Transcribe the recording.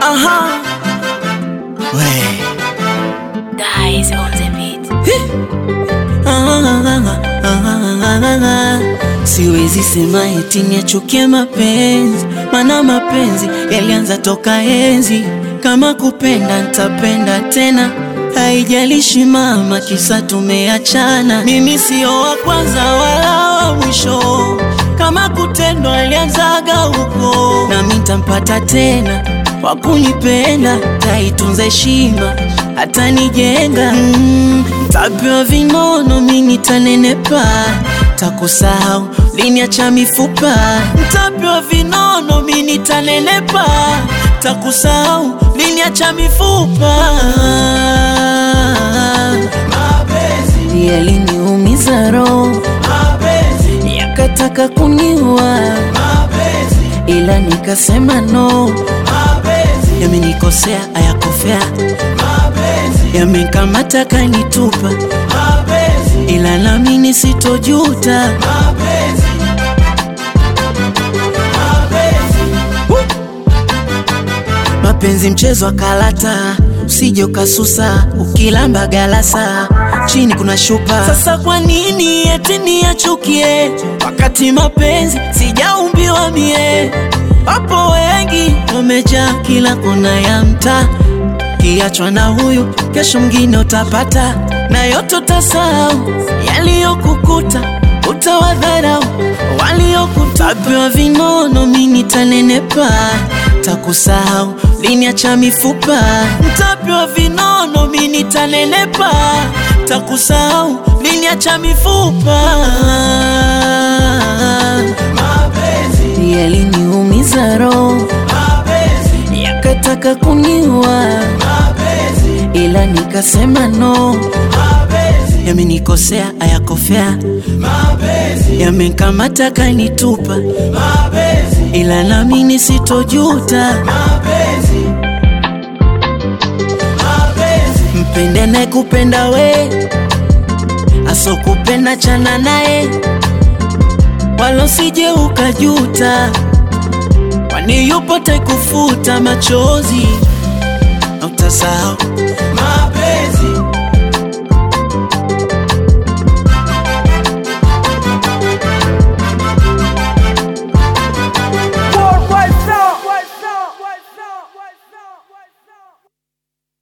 Aha. We. Guys on the beat. Siwezi sema eti niachukie mapenzi, mana mapenzi yalianza toka enzi. Kama kupenda nitapenda tena, haijalishi mama, kisa tumeachana. Mimi sio wa kwanza wala wa mwisho, kama kutendwa alianzaga huko, nami nitampata tena wa kunipenda, taitunza heshima hata nijenga mm, tapewa vinono, mi nitanenepa, takusahau liniacha mifupa. Ntapewa vinono, mi nitanenepa, takusahau liniacha mifupa. Mapenzi, Yaliniumiza roho, mapenzi, yakataka kuniua, mapenzi, ila nikasema no. mapenzi, Yamenikosea ayakofea, mapenzi, yamenkamata kanitupa, mapenzi, ila nami nisitojuta. mapenzi, mapenzi, Mapenzi mchezo wa kalata, usije ukasusa, ukilamba galasa chini kuna shupa. Sasa kwa nini eti niachukie, wakati mapenzi sijaumbiwa mie? Wapo wengi wamejaa kila kona ya mtaa, kiachwa na huyu, kesho mwingine utapata, na yote utasahau yaliyokukuta, utawadharau waliokutapewa vinono, mi nitanenepa, takusahau liniacha mifupa. Ntapewa vinono, mi nitanenepa, takusahau liniacha mifupa. mapenzi, Yaliniumiza roho, mapenzi, yakataka kuniua, mapenzi, ila nikasema no. mapenzi, Yamenikosea ayakofea, mapenzi, yamenkamata kanitupa, mapenzi, ila nami nisitojuta. mapenzi, mapenzi, Mpende naye kupenda we, asokupenda chana naye, wala usije ukajuta, kwani yupo taikufuta machozi na utasahau mapenzi.